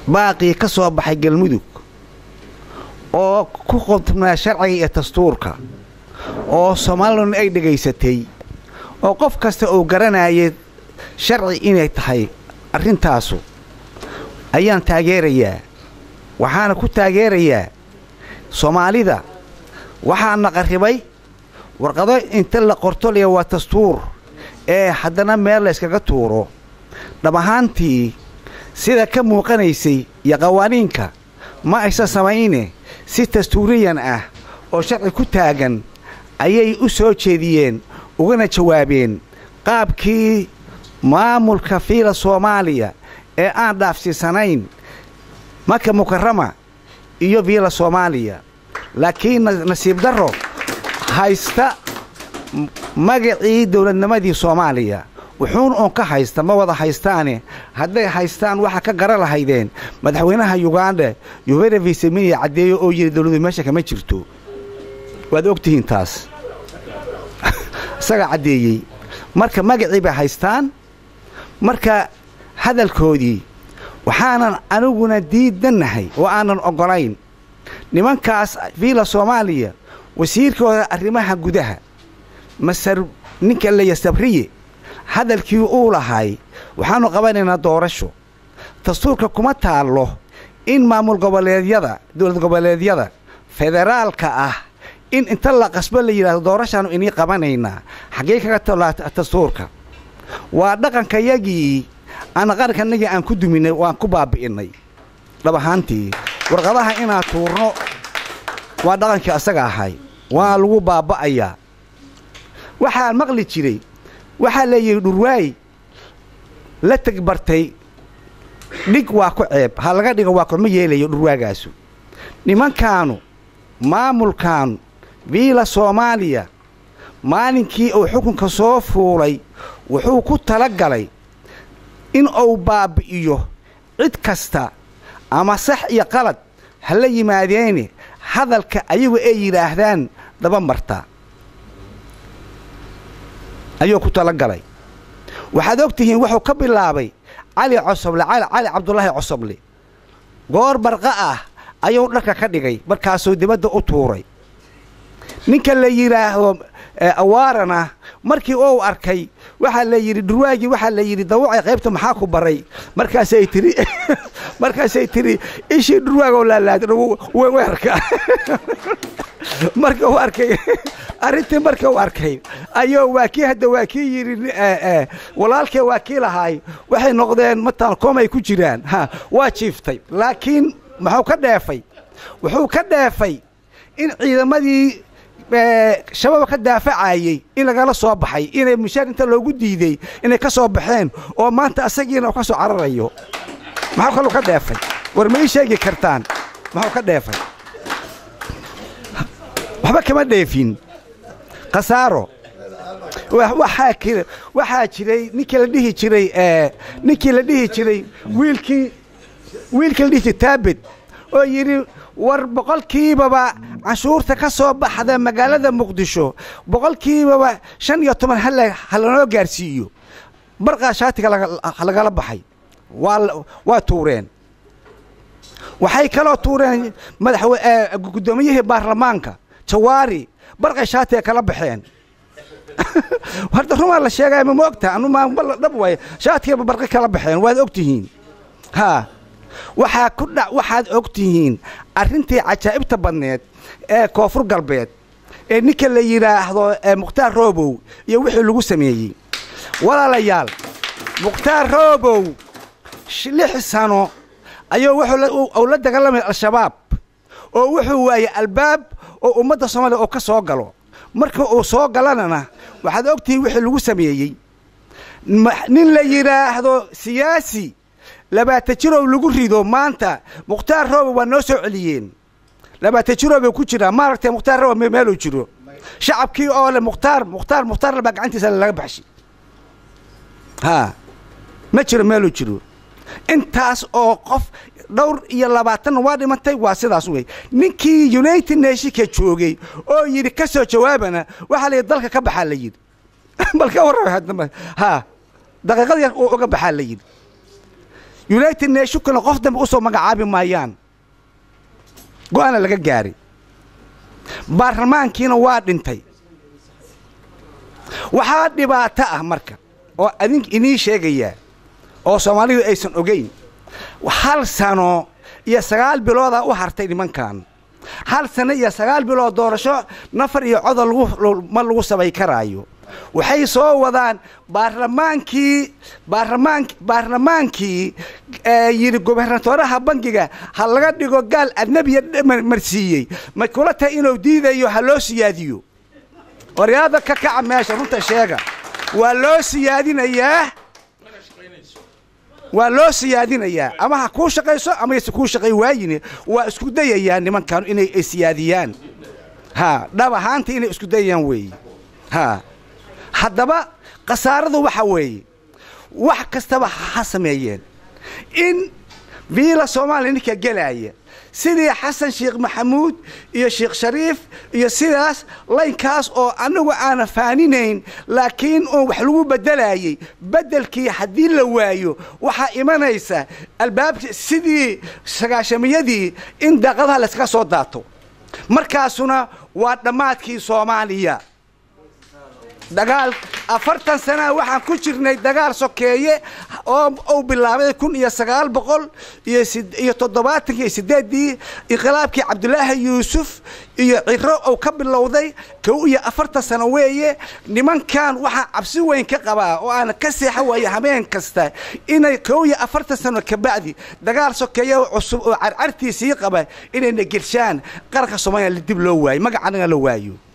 baaqii ka soo baxay galmudug oo ku qodnaa sharciga iyo dastuurka oo soomaalilana ay dhegaysatay oo qof kasta uu garanayay sharci inay tahay arrintaasu ayaan taageerayaa waxaana ku taageerayaa soomaalida waxaana qarribay warqado inta la qortolaya waa dastuur ee haddana meel layskaga tuuro dhab ahaantii sida ka muuqanaysay iyo qawaaniinka ma aysan samayne si dastuuriyan ah oo sharci ku taagan ayay u soo jeediyeen ugana jawaabeen qaabkii maamulka fiila soomaaliya ee aan dhaafsiisanayn maka mukarama iyo fiila soomaaliya laakiin nasiib darro haysta magacii dowladnimadii soomaaliya wuxuun uun ka haysta ma wada haystaane hadday haystaan waxaa ka gara lahaydeen madaxweynaha yuganda yuvera viseminiya caddeeyo oo yidhi dowladu meesha kama jirto waad ogtihiin taas isagaa caddeeyey marka magacii bay haystaan marka hadalkoodii waxaanan aniguna diidannahay oo aanan oggolayn nimankaas fiila soomaaliya wasiirkooda arrimaha gudaha masar ninka leya sabriye hadalkii uu lahay waxaannu qabanaynaa doorasho dastuurka kuma taallo in maamul goboleedyada dowlad goboleedyada federaalka ah in inta la qasbo la yidhahdo doorashaannu inii qabanaynaa xaggee kaga tallaa dastuurka waa dhaqankayagii aan qarankanagii aan ku duminay oo aan ku baabi'innay dhab ahaantii warqadaha inaan tuurno waa dhaqankii asaga ahay waa lagu baaba'ayaa waxaan maqli jiray waxaa leeyihi dhurwaay la tegbartay dhig waa ku ceeb ha laga dhigo waa kuma yeelayo dhurwaagaasu nimankaanu maamulkaanu viila soomaaliya maalinkii uu xukunka soo fuulay wuxuu ku tala galay in uu baabbi'iyo cid kasta ama sax iyo qalad ha la yimaadeene hadalka ayagu ay yidhaahdaan daba marta ayuu ku tala galay waxaad og tihiin wuxuu ka bilaabay cali cosoble cali cabdulaahi cosoble goor barqa ah ayuu dharka ka dhigay markaasuu dibadda u tuuray ninka la yidhaahdo awaarana markii uu arkay waxaa la yidhi dhurwaagii waxaa la yidhi dawacay qaybta maxaa ku baray markaasay tiri markaasay tiri ishii dhurwaagoo laalaada weerka marka uu arkay arrintii marka uu arkay ayuu waa kii hadda waa kii yidhi walaalkee waa kii lahaay waxay noqdeen mataan koomay ku jiraan ha waa jiiftay laakiin muxuu ka dheefay wuxuu ka dheefay in ciidamadii shabaab ka daafacayey in lagala soo baxay inay mushaar inta loogu diiday inay ka soo baxeen oo maanta asagiina uu ka soo cararayo maxuu kaluu ka dheefay war ma ii sheegi kartaan muxuu ka dheefay waxba kama dheefin khasaaro waxaa jiray ninkii la dhihi jiray ninkii la dhihi jiray wiilkii wiilkii la dhihi jiray taabed oo yidhi war boqolkiibaba canshuurta ka soo baxda magaalada muqdisho boqolkiibaba shan iyo toban ha lanoo gaarsiiyo barqaa shaatiga lagala baxay waa tuureen waxay kaloo tuureen madaxgudoomiyihii baarlamaanka jawaari barqay shaatiga kala baxeen horta rumaa la sheegaya ma ogtaha anuma dhab waay shaatigiiba barqi kala baxeen waad og tihiin haa waxaa ku dha waxaad og tihiin arrintii cajaa'ibta badneed ee koonfur galbeed ee ninka la yidhaahdo mukhtaar roobow iyo wixii lagu sameeyey walaalayaal mukhtaar roobow lix sano ayuu wuxuu la dagaalamaya al-shabaab oo wuxuu waayey albaab oo ummadda soomaaliya oo ka soo galo marka uu soo galanana waxaad og tihiin wixii lagu sameeyey nin la yidhaahdo siyaasi labaatan jirow lagu rido maanta mukhtaar roobow waa noo soo celiyeen labaatan jirow bay ku jiraan maaragtay mukhtaar roobow meeluu jiro shacabkii oo le mukhtaar mukhtaar mukhtaar baa gacantiisa laga baxshay haa ma jiro meeluu jiro intaas oo qof dhowr iyo labaatanna waa dhimantay waa sidaas wey ninkii united nationka joogay oo yidhi ka soo jawaabana waxaa la yidhi dalka ka baxaa la yidhi bal ka warrama haa daqiiqad yar uu uga baxaa la yidhi united nationkana qof dambe usoo magacaabi maayaan go-aana laga gaaray baarlamaankiina waa dhintay waxaa dhibaato ah marka oo adink idiin sheegayaa oo soomaalidu aysan ogayn hal sano iyo sagaal biloodaa u hartay nimankan hal sano iyo sagaal bilood doorasho nafar iyo codol ma lagu samay karaayo waxay soo wadaan baarlamaankii baarlamaan baarlamaankii yidhi gobernatoraha bangiga ha laga dhigo gaal adnebiya marsiiyey ma kula tahay inuu diidayo ha loo siyaadiyo waryaada ka kaca meesha runta sheega waa loo siyaadinayaa waa loo siyaadinayaa ama ha kuu shaqayso ama yse kuu shaqay waayine waa isku dayayaan nimankan inay siyaadiyaan ha dhab ahaanta inay isku dayayaan weeye ha haddaba khasaaradu waxa weeye wax kastaba ha sameeyeen in viila soomaaliya ninka gelaaya sidii xasan sheekh maxamuud iyo sheekh shariif iyo sidaas laynkaas oo anagu aana faaninayn laakiin oo wax lagu bedelayay bedelkii haddii la waayo waxaa imanaysa albaabki sidii sagaashamiyadii in daaqadaha layskaga soo daato markaasuna waa dhammaadkii soomaaliya dagaal afartan sanaa waxaan ku jirnay dagaal sokeeye oo uu bilaabay kun iyo sagaal boqol iyo toddobaatankii sideedii inqilaabkii cabdulaahi yuusuf iyo ciro uu ka bilowday kow iyo afartan sano weeye nimankan waxaa cabsi weyn ka qabaa oo aan ka seexa waaya habeen kasta inay kow iyo afartan sano kabacdi dagaal sokeeye cusub oo carcartiisii qaba inayna gelshaan qaranka soomaaliya dib loo waayo magacanaga la waayo